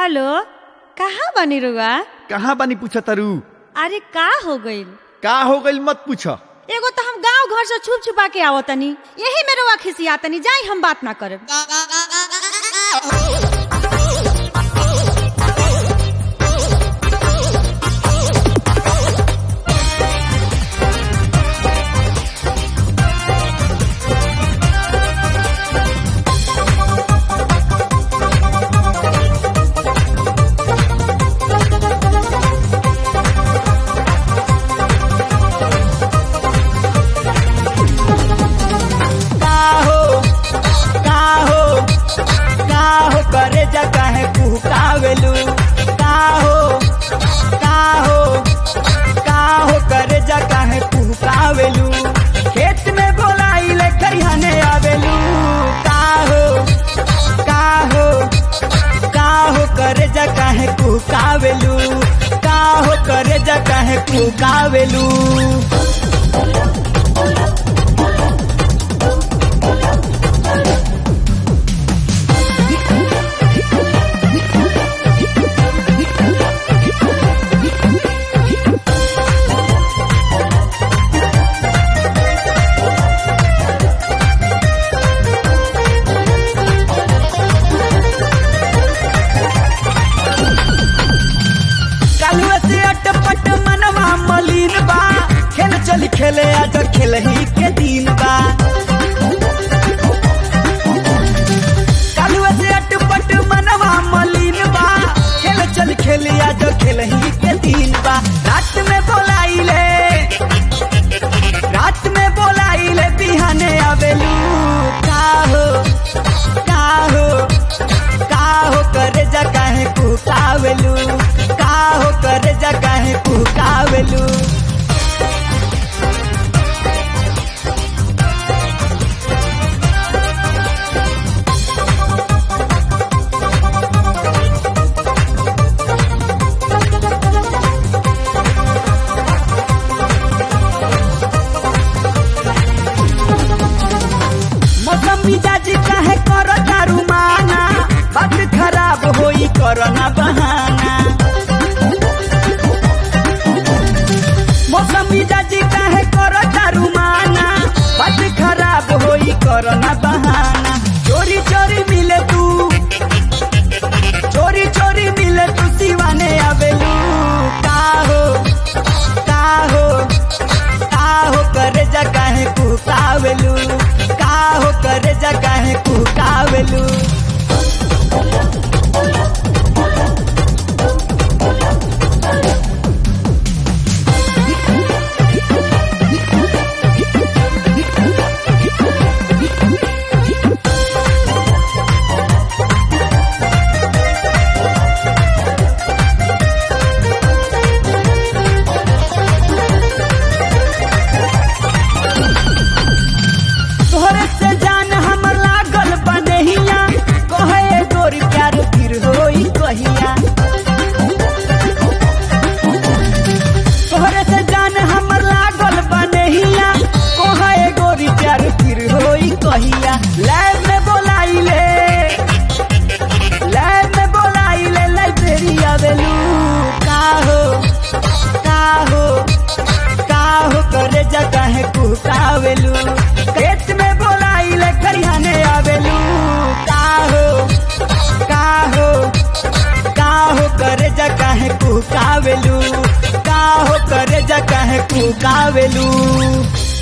hello कहाँ बनी रुआ कहाँ बानी पूछ तरु अरे का हो गइल का हो गइल मत पूछ एगो तो हम गांव घर से छुप छुपा के आवत तनी यही में रुआ खिसिया तनी जाई हम बात ना करब का हो का हो का हो करे जा काहे कुहकावेलू का हो का हो का हो करे जा काहे कुहकावेलू खेत में बोलाइले खरिहाने आवेलू का हो का हो का हो करे जा काहे कुहकावेलू का हो करे जा काहे कुहकावेलू कालुआ से अटपट मनवा मलिन बा खेल चल खेले आज खेल ही के दिन बा कालुआ से अटपट मनवा मलिन बा खेल चल खेले आज खेल ही के दिन बा रात में बोलाइले रात में बोलाइले बिहाने आवेलू का हो का हो का हो करे जा काहे कुकावेलू का हो करे जा काहे कुकावेलू मौसम मिजाज काहे कर दारू माना बात खराब होई करना बहाना मौसम मिजाज काहे कर दारू माना बात खराब होई करना बहाना चोरी चोरी मिले तू चोरी चोरी मिले तू सिवाने आवेलू का हो का हो का हो करे जा काहे कुकावेलू का हो करे जा काहे कुकावेलू तोहरे से जान हम लागल बनहिया कहे गोरी प्यार फिर होई कहिया तोहरे से जान हम लागल बनहिया कहे गोरी प्यार फिर होई कहिया लैब में बोलाइले लैब में बोलाइले लाइब्रेरी आवेलू का हो का हो का हो करे जा काहे कुकावेलू खेत में बोलाइले खरिहाने आवेलू का हो का हो का हो करे जा काहे कुकावेलू का हो करे जा काहे कुकावेलू